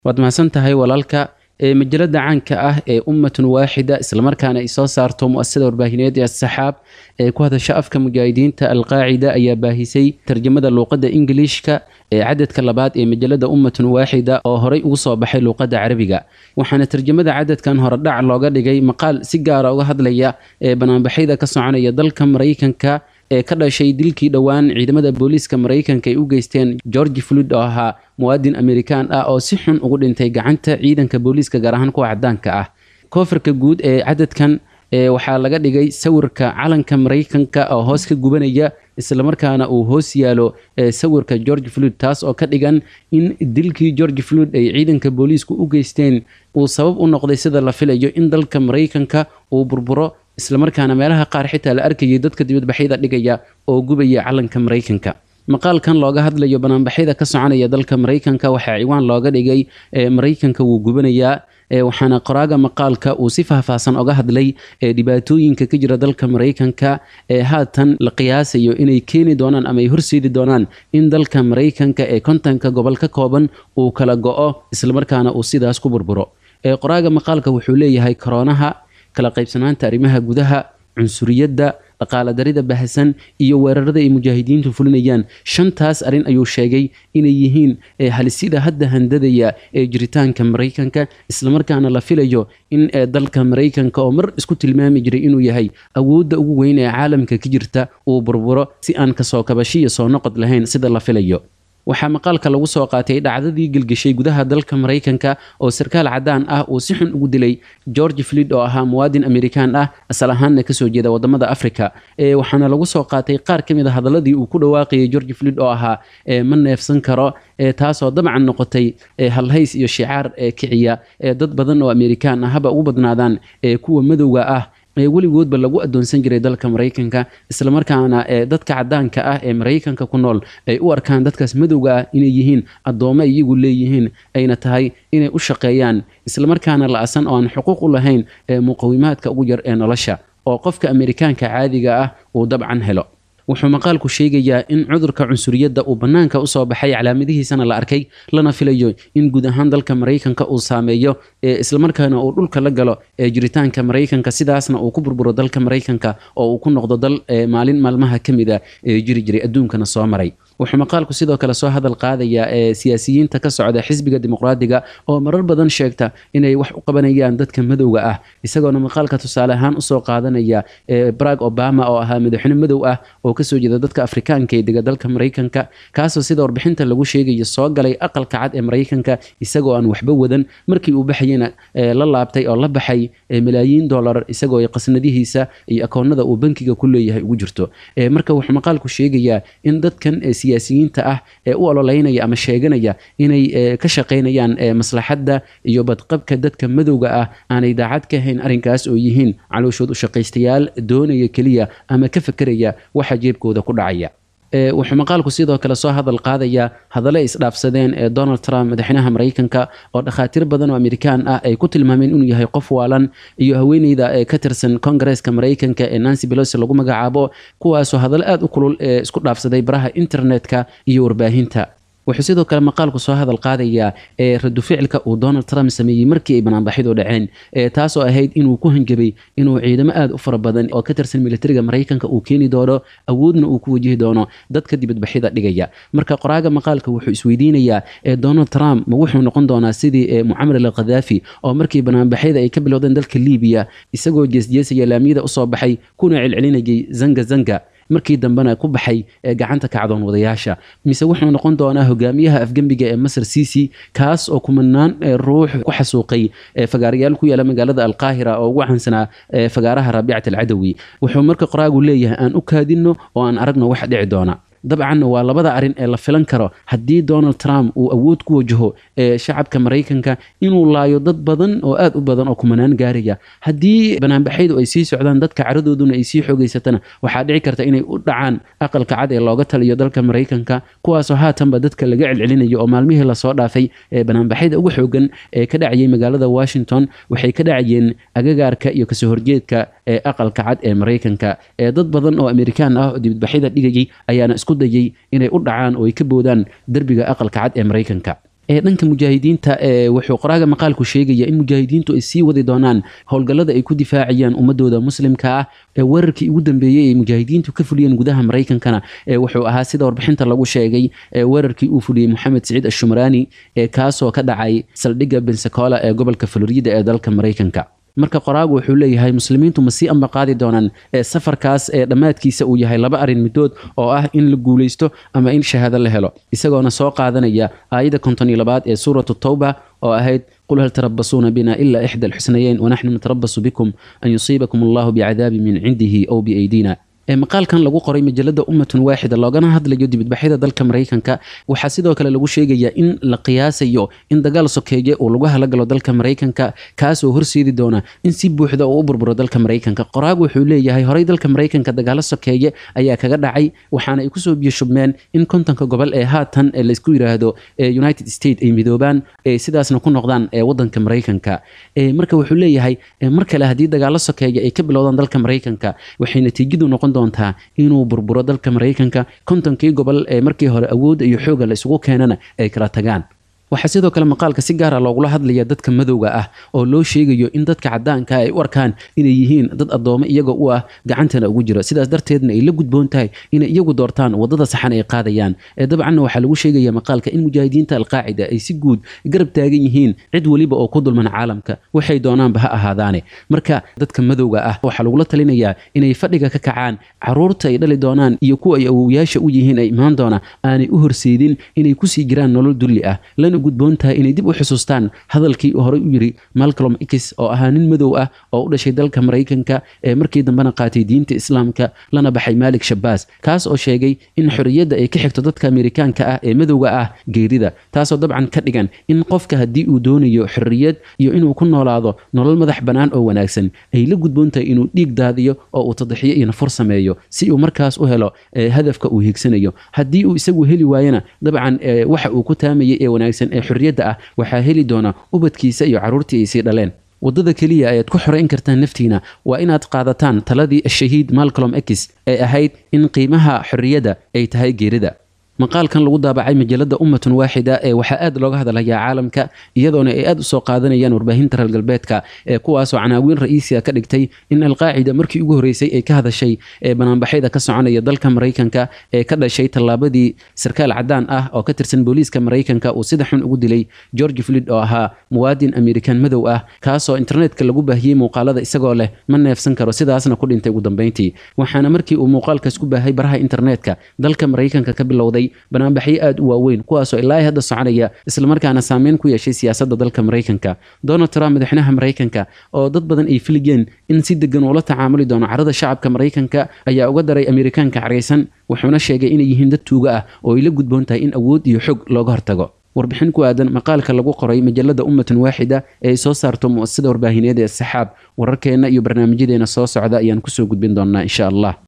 waad mahadsan tahay walaalka majalada caanka ah ee ummatun waaxida islamarkaana ay soo saarto muasasada warbaahineed ee asaxaab ee ku hadasha afka mujaahidiinta alqaacida ayaa baahisay tarjamada luuqadda ingiliishka ee cadadka labaad ee majalada ummatun waaxida oo horey ugu soo baxay luuqadda carabiga waxaana tarjamada cadadkan horedhac looga dhigay maqaal si gaara uga hadlaya ee banaanbaxyada ka soconaya dalka maraykanka ee ka dhashay dilkii dhowaan ciidamada booliiska maraykanka ay u geysteen georgi floyd oo ahaa muwaadin amerikaan ah oo si xun ugu dhintay gacanta ciidanka booliiska gaar ahaan kuwa cadaanka ah koofirka guud ee cadadkan waxaa laga dhigay sawirka calanka maraykanka oo hoos ka gubanaya islamarkaana uu hoos yaalo sawirka george floyd taas oo ka dhigan in dilkii george floyd ay ciidanka booliisku u geysteen uu sabab u noqday sida la filayo in dalka maraykanka uu burburo islamarkaana meelaha qaar xitaa la arkayay dadka dibadbaxyada dhigaya oo gubaya calanka maraykanka maqaalkan looga hadlayo banaanbaxyada ka soconaya dalka maraykanka waxaa ciwaan looga dhigay maraykanka wuu gubanayaa waxaana qoraaga maqaalka uu si faahfaahsan oga hadlay dhibaatooyinka ka jira dalka maraykanka ee haatan la qiyaasayo inay keeni doonaan ama ay horseedi doonaan in dalka maraykanka ee kontonka gobol ka kooban uu kala go-o islamarkaana uu sidaas ku burburo qoraaga maqaalka wuxuu leeyahay koroonaha kala qaybsanaanta arrimaha gudaha cunsuriyadda dhaqaala darida bahasan iyo weerarada ay mujaahidiintu fulinayaan shantaas arrin ayuu sheegay inay yihiin halisida hadda handadaya ee jiritaanka maraykanka islamarkaana la filayo in dalka maraykanka oo mar isku tilmaami jiray inuu yahay awoodda ugu weyn ee caalamka ka jirta uu burburo si aan kasoo kabashiya soo noqod lahayn sida la filayo waxaa maqaalka lagu soo qaatay dhacdadii gelgeshay gudaha dalka maraykanka oo sarkaal cadaan ah uu si xun ugu dilay george floyd oo ahaa muwaadin amerikaan ah asal ahaanna kasoo jeeda wadamada africa waxaana lagu soo qaatay qaar ka mid a hadaladii uu ku dhawaaqayay george floyd oo ahaa ma neefsan karo taasoo dabcan noqotay halhays iyo shicaar kiciya dad badan oo amerikaan ah haba ugu badnaadaan kuwa madowga ah weligoodba lagu adoonsan jiray dalka maraykanka islamarkaana dadka cadaanka ah ee maraykanka ku nool ay u arkaan dadkaas madowga ah inay yihiin addoommo iyagu leeyihiin ayna tahay inay u shaqeeyaan islamarkaana la-asan oo aan xuquuq u lahayn muqawimaadka ugu yar ee nolosha oo qofka amerikaanka caadiga ah uu dabcan helo wuxuu maqaalku sheegayaa in cudurka cunsuriyadda uu bannaanka usoo baxay calaamadihiisana la arkay lana filayo in guud ahaan dalka maraykanka uu saameeyo islamarkaana uu dhulka la galo jiritaanka maraykanka sidaasna uu ku burburo dalka maraykanka oo uu ku noqdo dal maalin maalmaha ka mid a jiri jiray adduunkana soo maray wuxuu maqaalku sidoo kale soo hadal qaadayaa siyaasiyiinta ka socda xisbiga dimuqraadiga oo marar badan sheegta inay wax u qabanayaan dadka madowga ah isagoona maqaalka tusaale ahaan usoo qaadanaya barag obama oo ahaa madaxweyne madow ah oo kasoo jeeda dadka afrikaanka ee dega dalka maraykanka kaasoo sida warbixinta lagu sheegayo soo galay aqalka cad ee maraykanka isagoo aan waxba wadan markii uu baxayena la laabtay oo la baxay malaayiin dolar isagoo qasnadihiisa iyo akoonada uu bankiga ku leeyahay ugu jirto marka wuxuu maqaalku sheegayaa in dadkan siyaasiyiinta ah ee u ololeynaya ama sheeganaya inay ka shaqaynayaan maslaxadda iyo badqabka dadka madowga ah aanay daacad ka hayn arrinkaas oo yihiin calooshood u shaqaystayaal doonaya keliya ama ka fekeraya waxa jeebkooda ku dhacaya wuxuu maqaalku sidoo kale soo hadal qaadayaa hadallo ay isdhaafsadeen ee donald trump madaxweynaha maraykanka oo dhakhaatiir badan oo amerikaan ah ay ku tilmaameen inuu yahay qof waalan iyo haweeneyda ee ka tirsan kongareeska maraykanka ee nancy belosi lagu magacaabo kuwaasoo hadallo aada u kulul ee isku dhaafsaday baraha internetka iyo warbaahinta wuxuu sidoo kale maqaalku soo hadal qaadayaa ee radu ficilka uu donald trump sameeyey markii ay banaanbaxidu dhaceen taasoo ahayd inuu ku hanjabay inuu ciidamo aada u fara badan oo ka tirsan militariga maraykanka uu keeni doono awoodna uu ku wajihi doono dadka dibadbaxyada dhigaya marka qoraaga maqaalka wuxuu isweydiinayaa donald trump ma wuxuu noqon doonaa sidii mucamar al khadaafi oo markii banaanbaxyada ay ka bilowdeen dalka libiya isagoo jeesjeesaya laamiyada usoo baxay kuna celcelinayay zanga zanga markii dambena ku baxay gacanta kacdoon wadayaasha mise wuxuu noqon doonaa hogaamiyaha afgembiga ee masar cici kaas oo kumanaan ruux ku xasuuqay fagaarayaal ku yaala magaalada alqaahira oo ugu caansanaa fagaaraha raabicat alcadawi wuxuu marka qoraagu leeyahay aan u kaadinno oo aan aragno wax dhici doona dabcan waa labada arin ee la filan karo haddii donald trump uu awood ku wajaho shacabka maraykanka inuu laayo dad badan oo aad u badan oo kumanaan gaaraya haddii banaanbaxyadu ay sii socdaan dadka caradooduna ay sii xoogeysatana waxaa dhici karta inay u dhacaan aqalka cad ee looga taliyo dalka maraykanka kuwaasoo haatanba dadka laga celcelinayo oo maalmihii lasoo dhaafay ee banaanbaxyada ugu xoogan ee ka dhacayay magaalada washington waxay ka dhacayeen agagaarka iyo kasoo horjeedka ee aqalka cad ee maraykanka ee dad badan oo amerikaan ah oo dibadbaxyada dhigayay ayaana isku dayay inay u dhacaan oo ay ka boodaan derbiga aqalka cad ee maraykanka dhanka mujaahidiinta wuxuu qoraaga maqaalku sheegaya in mujaahidiintu ay sii wadi doonaan howlgallada ay ku difaacayaan ummadooda muslimka ah weerarkii ugu dambeeyey ay mujaahidiintu ka fuliyeen gudaha maraykankana wuxuu ahaa sida warbixinta lagu sheegay weerarkii uu fuliyey moxamed siciid ashumraani kaasoo ka dhacay saldhigga bensacola ee gobolka florida ee dalka maraykanka marka qoraagu wuxuu leeyahay muslimiintu ma sii amba qaadi doonaan safarkaas ee dhammaadkiisa uu yahay laba arrin midood oo ah in la guulaysto ama in shahaado la helo isagoona soo qaadanaya aayadda konton iyo labaad ee suuratu tawba oo ahayd qul hal tarabasuuna bina ila ixda alxusnayeyn wanaxnu natarabasu bikum an yusiibakum allahu bicadaabi min cindihi ow biaydina maqaalkan lagu qoray majalada ummatun waaxida loogana hadlayo dibadbaxyada dalka maraykanka waxaa sidoo kale lagu sheegayaa in la qiyaasayo in dagaal sokeeye uu lagu halagalo dalka maraykanka kaasoo horseedi doona in si buuxda uu u burburo dalka maraykanka qoraagu wuxuu leeyahay horey dalka maraykanka dagaalo sokeeye ayaa kaga dhacay waxaana ay kusoo biyashubmeen in kontonka gobol ee haatan laysku yiraahdo united state ay midoobaan sidaasna ku noqdaan wadanka maraykanka marka wuxuu leeyahay mar kale haddii dagaalo sokeeye ay ka bilowdaan dalka maraykanka waxay natiijadu noqon doontaa inuu burburo dalka maraykanka kontonkii gobol ee markii hore awoodda iyo xooga la isugu keenana ay kala tagaan waxaa sidoo kale maqaalka si gaara loogula hadlaya dadka madowga ah oo loo sheegayo in dadka cadaanka ay u arkaan inay yihiin dad addoome iyaga u ah gacantana ugu jiro sidaas darteedna ay la gudboon tahay inay iyagu doortaan wadada saxan ay qaadayaan dabcanna waxaa lagu sheegaya maqaalka in mujaahidiinta alqaacida ay si guud garab taagan yihiin cid weliba oo ku dulman caalamka waxay doonaanba ha ahaadaane marka dadka madowga ah waxaa lagula talinayaa inay fadhiga ka kacaan caruurta ay dhali doonaan iyo kuwa ay awowyaasha u yihiin ay imaan doona aanay u horseedin inay kusii jiraan nolol dulli ah lana gudboon tahay inay dib u xusuustaan hadalkii uu horey u yiri malcolm x oo ahaa nin madow ah oo u dhashay dalka maraykanka ee markii dambena qaatay diinta islaamka lana baxay maalik shabaas kaas oo sheegay in xorriyadda ay ka xigto dadka amerikaanka ah ee madowga ah geerida taasoo dabcan ka dhigan in qofka haddii uu doonayo xorriyad iyo inuu ku noolaado nolol madax bannaan oo wanaagsan ay la gudboon tahay inuu dhiig daadiyo oo uu tadaxiyo iyo nafur sameeyo si uu markaas u helo hadafka uu hiigsanayo haddii uu isagu heli waayana dabcan waxa uu ku taamayay ee wanaagsan ee xorriyadda ah waxaa heli doona ubadkiisa iyo carruurtii ay sii dhaleen waddada keliya ayaad ku xorayn kartaan naftiina waa inaad qaadataan taladii ashahiid malcolm x ee ahayd in qiimaha xorriyadda ay tahay geerida maqaalkan lagu daabacay majalada ummatun waaxida ee waxaa aad looga hadlayaa caalamka iyadoona ay aad usoo qaadanayaan warbaahinta reer galbeedka ee kuwaasoo canaawiin ra-iisiga ka dhigtay in alqaacida markii ugu horreysay ay ka hadashay ee banaanbaxyada ka soconaya dalka maraykanka ee ka dhashay tallaabadii sarkaal cadaan ah oo ka tirsan booliiska maraykanka uu sida xun ugu dilay george flid oo ahaa muwaadin amerikan madow ah kaasoo internetka lagu baahiyey muuqaalada isagoo leh ma neefsan karo sidaasna ku dhintay ugu dambeyntii waxaana markii uu muuqaalkaas ku baahay baraha internetka dalka maraykanka ka bilowday banaanbaxyo aad u waaweyn kuwaasoo ilaa hadda soconaya islamarkaana saameyn ku yeeshay siyaasadda dalka maraykanka donald trump madaxweynaha maraykanka oo dad badan ay filigeen in si degan uula tacaamuli doono carada shacabka maraykanka ayaa uga daray amerikaanka caraysan wuxuuna sheegay inay yihiin dad tuuga ah oo ay la gudboon tahay in awood iyo xog looga hortago warbixin ku aadan maqaalka lagu qoray majalada ummatun waaxida ee ay soo saarto mu'asasada warbaahineed ee saxaab wararkeenna iyo barnaamijyadeena soo socda ayaan kusoo gudbin doonaa insha allah